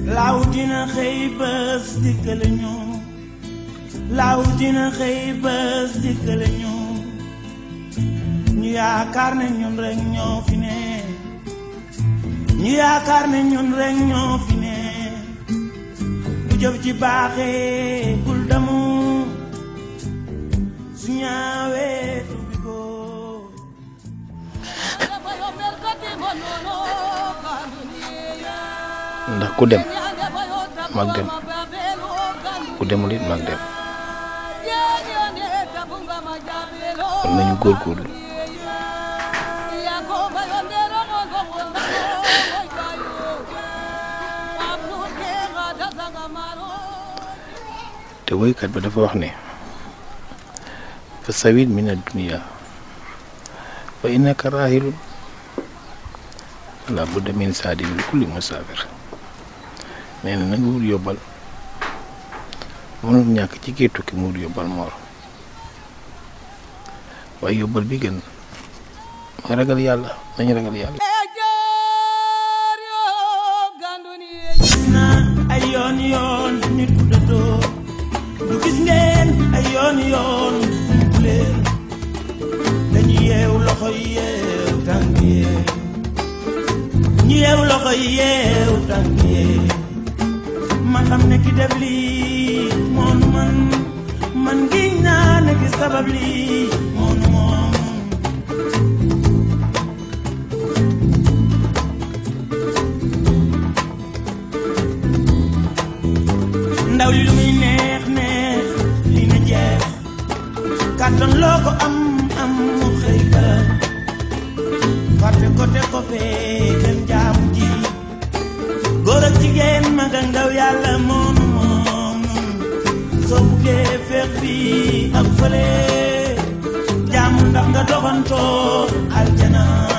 laaw dina xëy bés dikkale ñu laaw dina xëy bés dikkale ñu ñu yaakaar ne ñun rek ñoo fi ne ñu yaakaar ne ñun rek ñoo fi ne bu jëf ji baaxee bul damu su ñaawee tubi ko ndax ku dem mag dem ku demul it mag dem kon nañu góorgóorlu te woykat ba dafa wax ne fa sawit min ad-dunya fa innaka rahilun wala budda min saadi min kulli musaafir nee na nanga wut yóbbal mënul ñàkk ci kii tukki mu wut yóbbal moor waaye yóbbal bi gën mooy ragal yàlla nañu ragal yàlla na ay yoon yoon nit ku dëddoo du gis ngeen ay yoon yoon ku leen dañu yeew loxo yi yeew tànk yeew ñu yeew loxo yi yeew tànk yeew ma xam ne ki def lii moonu man man giñ naa ne ki sabab lii moonu moom ndaw li lu muy neex neex li na jeex kàttan loo ko am am mu xëy ka fàtte ko te ko fee dem jaamu ji góor ak jigéen mag ak ndaw yàlla moonu moom soo buggee feex fii ak fële jaamu ndax nga doxantoo aljana